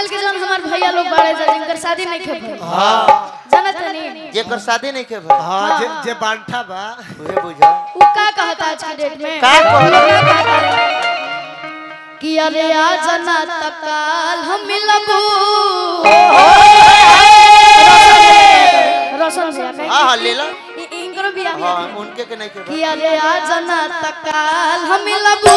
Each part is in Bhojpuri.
आजकल के जौन हमार भैया लोग बाड़े जा जिनकर शादी नहीं खे भइल हाँ जानत नहीं जेकर शादी नहीं के भाई हाँ जे जे बांठा बा उहे बुझा उ का कहता आज के डेट में का कहता? का कहता है? कि अरे आज ना तकाल हम मिलबू रोशन भैया कहीं हाँ हाँ ले लो इ- इनकरो भी आ हाँ उनके के नहीं के भाई कि अरे आज ना तकाल हम मिलबू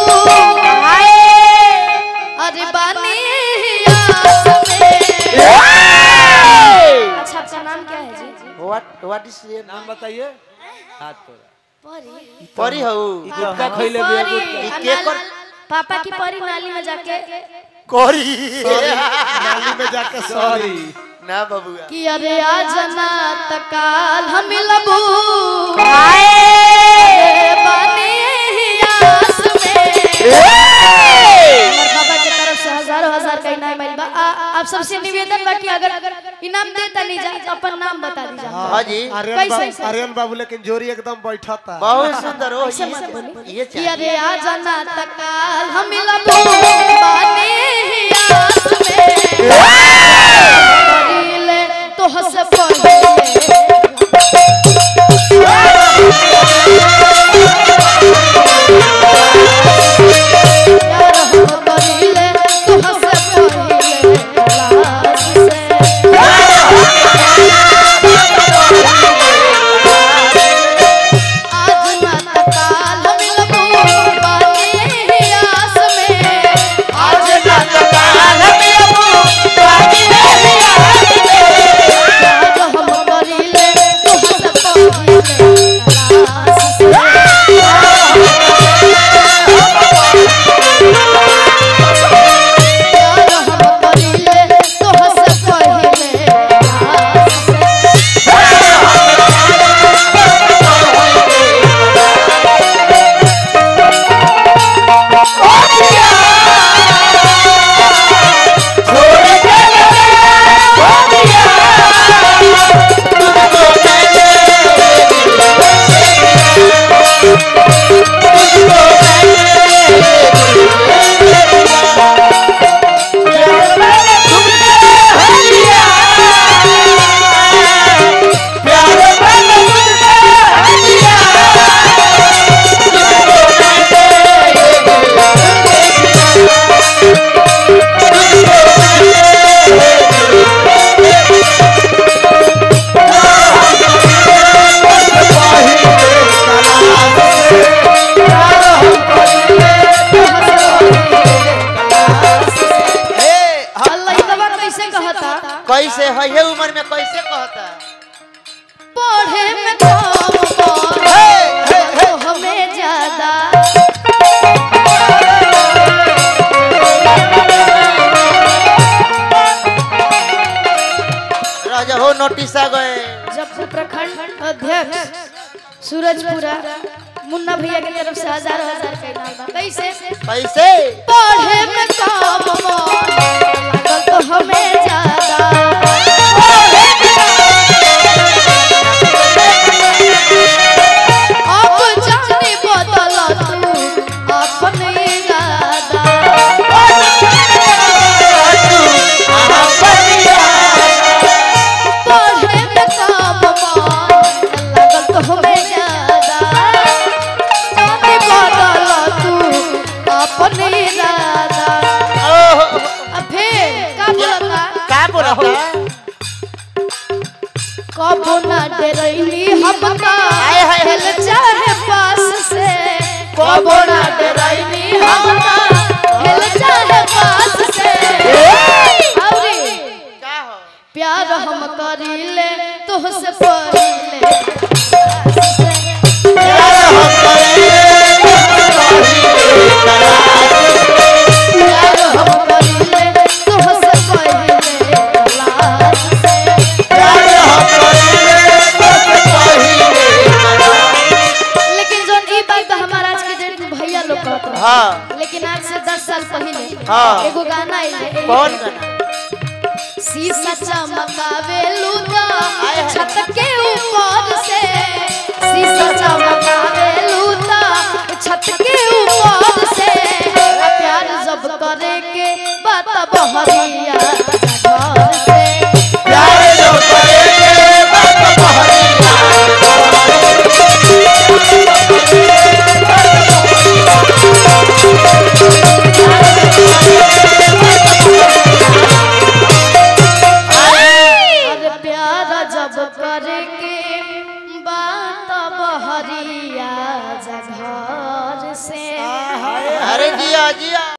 अरे बानी आस में अच्छा आपका नाम क्या है जी व्हाट व्हाट इज योर नाम बताइए हाथ तोड़ा परी परी हऊ गुटका खइले बिया गुटका ई परी के आ कर नाल- पापा की परी नाली में जाके करी नाली में जाके सॉरी ना बबुआ कि अरे आज ना तकाल हम लबू बानी आस में हमार पापा के तरफ से हजारों हजार का इनाम मिल बा आ- आ- आप सबसे निवेदन बा कि अगर इनाम देता नहीं जा तो अपन नाम बता दीजिए हाँ जी आर्यन कैसे? बाबू आर्यन बाबू लेकिन जोरी एकदम बैठा था बहुत सुंदर हो ऐसे मत बोली। ये कि चाहिए अरे आज ना तकाल हम लबू बानी आस में करीले तो हंस पड़े यार हम करीले तो हंस पड़े लाश से आज ना तकाल हम लबू बानी आस में आज ना तकाल हम लबू बानी आस में यार हम करीले तो हंस पड़े लाश से यार हम करीले तो हंस पड़े लाश से ए अल्लाह ई दवा कैसे कहता कैसे है ये उम्र में कैसे कहता पढ़े में कम पढ़े तो हमें ज्यादा राजा हो नोटिस आ गए जब से प्रखंड अध्यक्ष सूरजपुरा मुन्ना भैया की तरफ से हजारों हजार का इनाम बा। कैसे कैसे पढ़े में कम मन लागल तो हमें ज्यादा अब जाने बदल तू अपन इरादा पढ़े में कम मन लागल तो हमें ज्यादा जाने बदल तू अपन इरादा ओह अब फिर का बोलता का बोलता कबो ना डरैली हमका हाय, हाय, हाय। हेल चाहे पास से कबो ना डरैली हमका हेल चाहे पास से औरी का हो प्यार हम करीले तोहसे पहिले प्यार हम करीले तोहसे पहिले लाश से लेकिन जोन ई बात तो हमारा आज के डेट में भैया लोग कहत रहे हाँ लेकिन आज से दस साल पहले हाँ। एगो गाना आइले कौन गाना शीशा चमकावे लूटा हाय, हाय। छत के ऊपर से शीशा चमकावे लूटा छत के ऊपर से आ प्यार जब करे के बात बहरिया घरिया जा घर से अरे जिया जिया